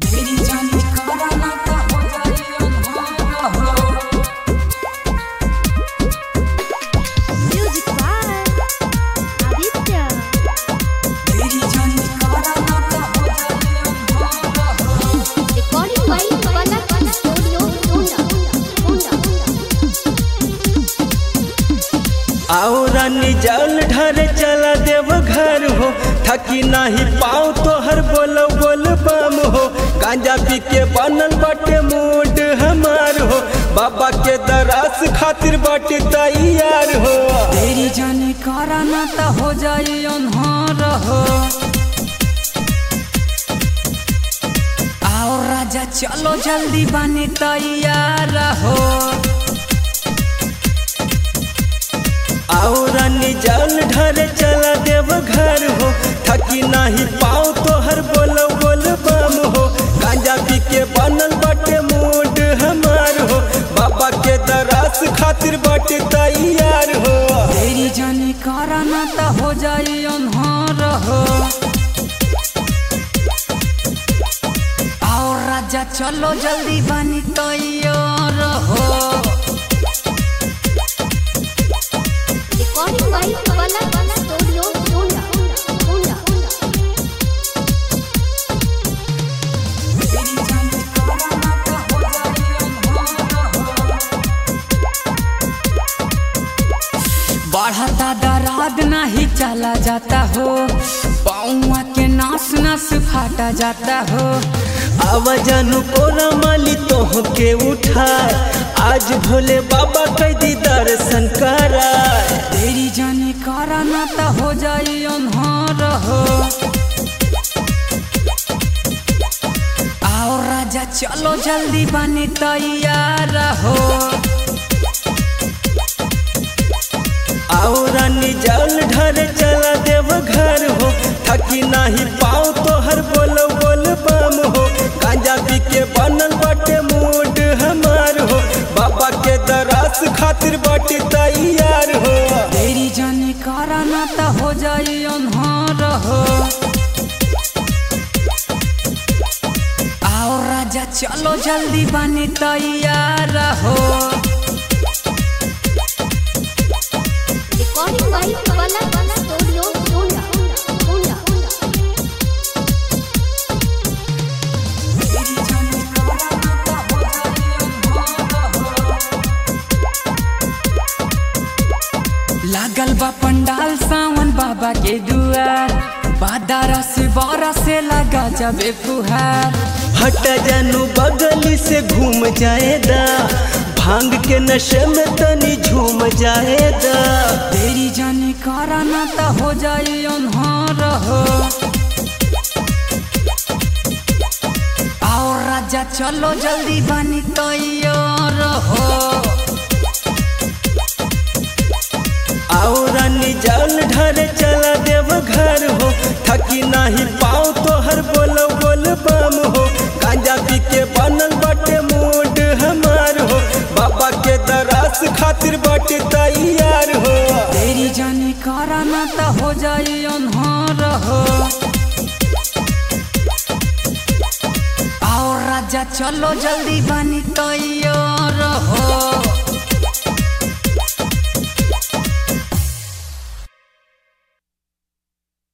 तेरी जानी कराना का हो जाए अनहारा हो Music by Aditya. तेरी जानी कराना का हो जाए अनहारा हो Recording by Palak Studio, Honda. Honda. आओ रानी जल ढर चला देव घर हो थकी नाही पाओ तो हर बोल बोल बम हो गांजा पी के बनल बाटे मूड हमार हो बाबा के दरास खातिर बाटे तैयार हो तेरी जानी कराना ता हो जाए अनहारा हो आओ राजा चलो जल्दी बने तैयार हो आओ रानी जल ढर चला देव घर हो थकी नाही पाओ तो हर बोल बोल बम हो गांजा पी के बनल बाटे मूड हमार हो बाबा के दरास खातिर बाटे तैयार हो तेरी जानी कराना ता हो जाए अनहारा हो आओ राजा चलो जल्दी बनी तैयार हो Recording by Palak Studio, Honda. Honda. तेरी जानी कराना ता हो जाए अनहारा हो बढ़ता दराद नहीं चला जाता हो पौआ के नास नास फाटा जाता हो आवाजानु कोरा माली तोह के उठाए आज भोले बाबा कैदी दर्शन कराए तेरी जानी कराना ता हो जाए अनहारा हो आओ राजा चलो जल्दी बने तैयार हो आओ रानी जल ढर चला देव घर हो थकी नाही पाओ तो हर बोल बोल बम हो गांजा पी के बनल बाटे मूड हमार हो बाबा के दरास खातिर बाटे तैयार हो तेरी जानी कराना ता हो जाए अनहारा हो आओ राजा चलो जल्दी बने तैयार हो Recording by Palak Studio, Honda. Honda. तेरी जानी कराना ता हो जाए अनहारा हो लागल बा पंडाल सावन बाबा के दुआर बादारा से बारा से लगा जाबे फुहार हट जानू बगली से घूम जाएदा भांग के नशे में तनी झूम जाएदा तेरी जानी कराना ता हो जाए अनहारा हो आओ राजा चलो जल्दी बनी तैयार हो आओ रानी जल ढर चला देव घर हो थकी नाही पाओ तो हर बोल बोल बम हो गांजा पी के बनल बाटे मूड हमार हो बाबा के दरास खातिर बाटे तैयार हो तेरी जानी कराना ता हो जाए अनहारा हो आओ राजा चलो जल्दी बनी तैयार हो